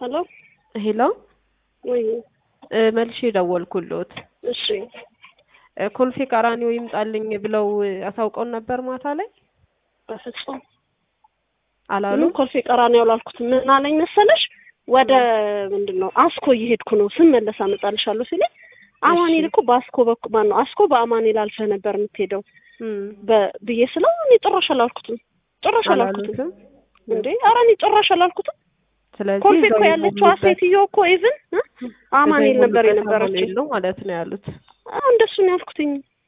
ሄሎ ሄሎ ወይ እ መልሼ ደወልኩልዎት። እሺ እ ኮልፌ ቀራኒዮ ይምጣልኝ ብለው አሳውቀውን ነበር ማታ ላይ በፍጹም አላሉ? ምንም ኮልፌ ቀራኒዮ አላልኩትም። ምን አለኝ መሰለሽ ወደ ምንድን ነው አስኮ እየሄድኩ ነው ስመለስ አመጣልሻለሁ ሲለኝ አማኑኤል እኮ በአስኮ በኩል ማን ነው አስኮ በአማኑኤል አልፈህ ነበር የምትሄደው እም፣ በ- ብዬ ስለው እኔ ጭራሽ አላልኩትም ጭራሽ አላልኩትም አላሉትም? እንዴ ኧረ እኔ ጭራሽ አላልኩትም ስለዚህ ኮልፌ እዛው እኮ ያለችዋ የሞሉበት- ሴትዮ እኮ ኢቭን አማኑኤል እዛው ነበር የሞሉበት የነበረችው አማኑኤል ነው ማለት ነው ያሉት። አዎ እንደሱ ነው ያልኩትኝ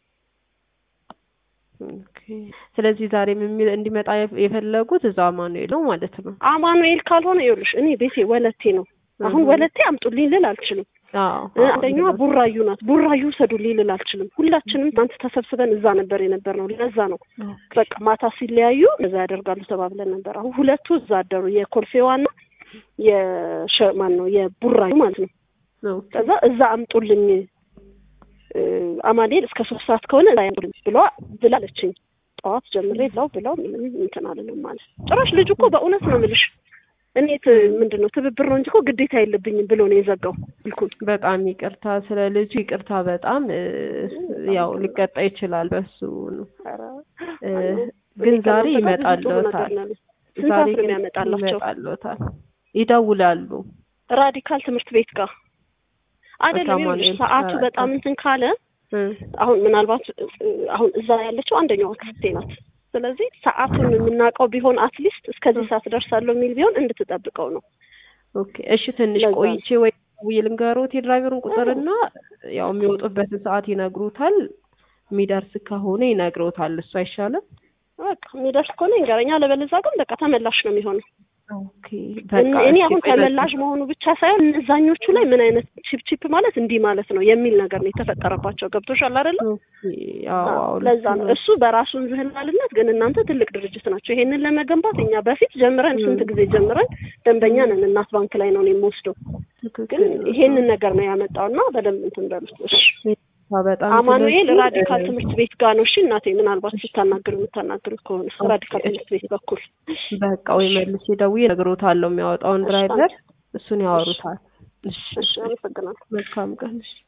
ኦኬ። ስለዚህ ዛሬም የሚ- እንዲመጣ የፍ- የፈለጉት እዛው አማኑኤል ነው ማለት ነው። አማኑኤል ካልሆነ ይኸውልሽ እኔ ቤቴ ወለቴ ነው አሁን እህ። ወለቴ አምጡልኝ ልል አልችልም አዎ እ አዎ፣ አንደኛዋ ልክ ነው። ቡራዩ ናት ቡራዩ ውሰዱልኝ ልል አልችልም ሁላችንም ትናንት ተሰብስበን እዛ ነበር የነበር ነው ለዛ ነው ኦኬ። በቃ ማታ ሲለያዩ እዛ ያደርጋሉ ተባብለን ነበር አሁን ሁለቱ እዛ አደሩ የኮልፌዋና የሸ ማን ነው የቡራዩ ማለት ነው ኦኬ። ከዛ እዛ አምጡልኝ እ አማኑኤል እስከ ሶስት ሰዓት ከሆነ እዛ ያምጡልኝ ብሎ ብላለችኝ ጠዋት ጀምሬ ላው ብለው ምንም እንትን አልልም ማለት ጭራሽ ልጁ እኮ በእውነት ነው የምልሽ እኔ ት- ምንድን ነው ትብብር ነው እንጂ እኮ ግዴታ የለብኝም ብሎ ነው የዘጋው ስልኩን በጣም ይቅርታ ስለ ልጁ ይቅርታ። በጣም እ፣ ያው ሊቀጣ ይችላል በሱ ነው ኧረ፣ እ፣ አይ፣ ግን እኔ ዛሬ ከእናንተ ጋር ብዙ ጥሩ ይመጣልዎታል። ነገር ነው ያለኝ። ስንት ዛሬ ሰዓት ነው ግን የሚያመጣላቸው? ይመጣልዎታል። ይደውላሉ። ራዲካል ትምህርት ቤት ጋር አይደለም ከማኑኤል ይኸውልሽ፣ ሰዓቱ ጋር በጣም እንትን ካለ እ፣ አሁን ምናልባት እ፣ አሁን እዛ ያለችው አንደኛዋ ክስቴ ናት። ስለዚህ ሰዓቱን የምናውቀው ቢሆን አትሊስት እስከዚህ ሰዓት ደርሳለሁ የሚል ቢሆን እንድትጠብቀው ነው። ኦኬ እሺ፣ ትንሽ ለዛ ነው። ቆይቼ ወይ ደውዬ ልንገሮት የድራይቨሩን ቁጥርና ያው የሚወጡበትን ሰዓት ይነግሩታል። የሚደርስ ከሆነ ይነግሮታል። እሱ አይሻልም? በቃ የሚደርስ ከሆነ ይንገረኛ፣ አለበለዚያ ግን በቃ ተመላሽ ነው የሚሆነው። ኦኬ በቃ እኔ እሺ፣ አሁን ቆይ ተመላሽ መሆኑ ብቻ ሳይሆን እነዛኞቹ ላይ ምን አይነት ቺፕ ቺፕ ማለት እንዲህ ማለት ነው የሚል ነገር ነው የተፈጠረባቸው። ገብቶሻል አይደለ? ኦኬ፣ አዎ አዎ፣ ለዛ ልክ ነው ነው። እሱ በራሱ እንዝህላልነት፣ ግን እናንተ ትልቅ ድርጅት ናቸው። ይሄንን ለመገንባት እኛ በፊት ጀምረን ስንት ጊዜ ጀምረን ደንበኛ ነን። እናት ባንክ ላይ ነው እኔ የምወስደው። ግን ትክክል ነው። ይሄንን ነገር ነው ያመጣው እና በደንብ እንትን በሉት እሺ። በጣም አማኑኤል ስለዚህ፣ ራዲካል እ፣ ትምህርት ቤት ጋር ነው። እሺ እናቴ፣ ምናልባት ስታናግሩ የምታናግሩት ከሆነ ራዲካል ትምህርት ቤት በኩል በቃ ወይ መልሼ ደውዬ እነግሮታለሁ የሚያወጣውን እሺ፣ ድራይቨር እሱን ያወሩታል። እሺ፣ እሺ፣ አመሰግናለሁ። መልካም ቀን። እሺ